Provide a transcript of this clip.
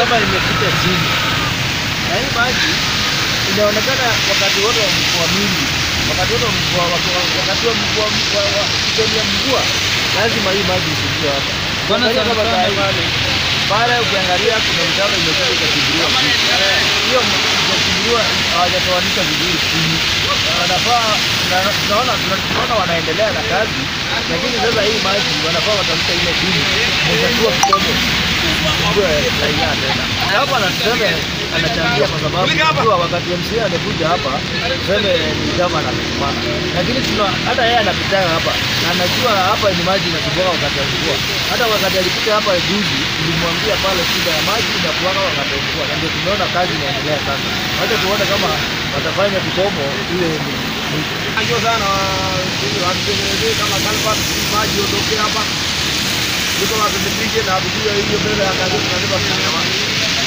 kama imepita chini, na hii maji inaonekana wakati wote wa mvua mingi, wakati wote wa mvua, wakati wa mvua, wa- wa- sehemu ya mvua, lazima hii maji isijue hapa. Bwana Ukiangalia sana kama sana saa hii, pale ukiangalia kuna mitaro imekuja ikachimbuliwa chini. hiyo ikachimbuliwa hawajatoanisha vizuri chini, wanafaa na- tunaona tunaona wanaendelea na kazi, lakini sasa hii maji wanafaa watafuta ile chini mtatua kidogo Sijue raia tena. Na hapa na tuseme anachangia kwa sababu unajua wakati MCA amekuja hapa tuseme ni gavana amesimama, lakini tuna hata yeye anapitaga hapa na anajua hapa ni maji inasumbua wakati wa mvua. Hata wakati alikuja hapa juzi, nilimwambia pale shida ya maji inakuwaga wakati wa mvua, na ndio tumeona kazi inaendelea sasa. Wacha tuone kama watafanya kikomo ile ni mwisho. Ndio sana watutengenezee kama culvert ili maji ondoke hapa. Ndio wapendekeze na kujua hiyo mbele ya kazi tunasema tunasema.